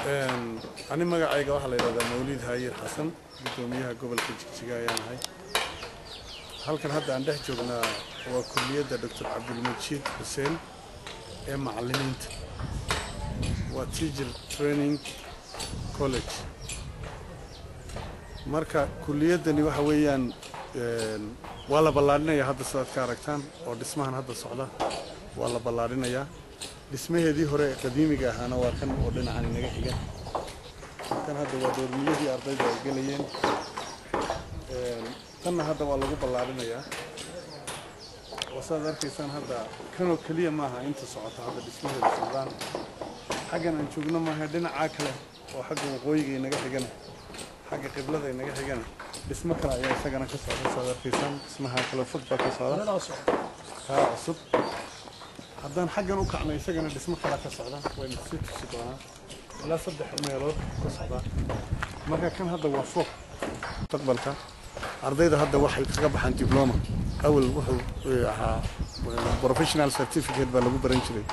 ani magacayga waxaa la yidhahdaa mawliid haayir xasan guddoomiyaha gobolka jigjiga ayaan ahay halkan hadda aan dhex joognaa waa kulliyadda doctor cabdilmajiid xuseen ee macallimiinta waa teacher training college marka kulliyaddani waxa weeyaan waa la ballaadhinayaa hadda sidaad ka aragtaan oo dhismahan hadda socda waa la ballaadhinayaa dhismaheedii hore ee qadiimiga ahaana waa kan oo dhinacan inaga xiga kan hadda waa doormiyadii ardayda ay gelayeen tanna hadda waa lagu ballaadhinayaa oo saad arkaysaan hadda kanoo keliya maaha inta socota hadda dhismaheeda socdaan xaggan aan joogno maaha dhinacaa kale oo xagga waqooyiga inaga xigana xagga qiblada inaga xigana dhismo kale ayaa isagana ka socda saad arkaysaan dhismaha kale fog baa ka socda kaa cusub haddaan xaggan u kacno isagana dhismo kale ka socda waynu sii tusi doonaa ilaa saddex meelood ka socda marka kan hadda waa fog mustaqbalka ardayda hadda waxay kaga baxaan dibloma awal wuxuu ahaa professional certificate baa lagu baran jiray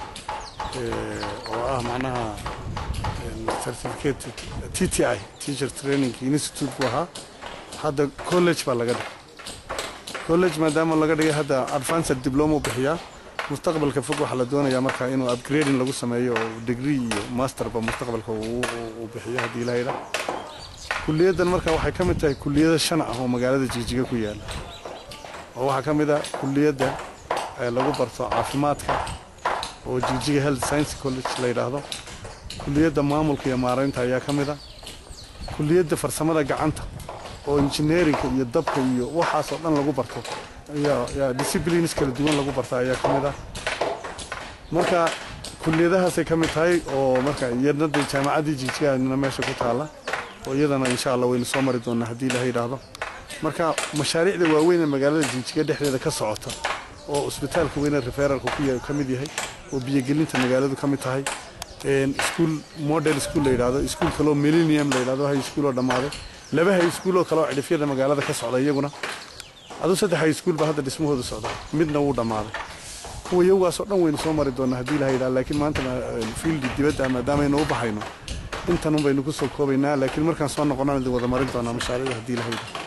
oo ah macnaha certificate t t i teacher training institute buu ahaa hadda college baa laga dhigay college maadaama laga dhigay hadda advanced diploma u bixiyaa mustaqbalka fog waxaa la doonayaa marka inuu upgrading lagu sameeyo oo degree iyo masterba mustaqbalka uu bixiyo haddii la yidhaa kuliyaddan marka waxay ka mid tahay kuliyada shan ah oo magaalada jigjiga ku yaala oo waxaa ka mid ah kuliyadda lagu barto caafimaadka oo jigjiga health science college la yidhaahdo kuliyadda maamulka iyo maaraynta ayaa ka mid ah kuliyadda farsamada gacanta oo engineerinka iyo dabka iyo waxaasoo dhan lagu barto disciplines kala duwan lagu barta ayaa ka mid ah marka kuliyadahaasay ka mid tahay oo marka iyadnada jaamacaddii jigjigaadna meesha ku taalla oo iyadana insha allah waynu soo mari doonaa haddii ilaha yidhaahdo marka mashaariicda waaweyn ee magaalada jigjiga dhexdeeda ka socota oo isbitaalka weyne referalka ka mid yahay oo biyogelinta magaaladu ka mid tahay iskuol model school la yidhaahdo iskuol kaloo millennium la yidhahdo hay iskuol oo dhammaaday laba hay iskuol oo kale oo cidhifyada magaalada ka socda iyaguna aduu saddex hay iskuol baa hadda dhismahooda socda midna wuu dhammaaday kuwa iyagaasoo dhan waynu soo mari doonaa haddii ilaha yidhahdo laakiin maanta fiildi dibadda maadaamaaynu u baxayno intanun baynu ku soo koobaynaa laakiin markaan soo noqonaan idin wada marin doonaa mashaariicda haddii ilaha yidhahdo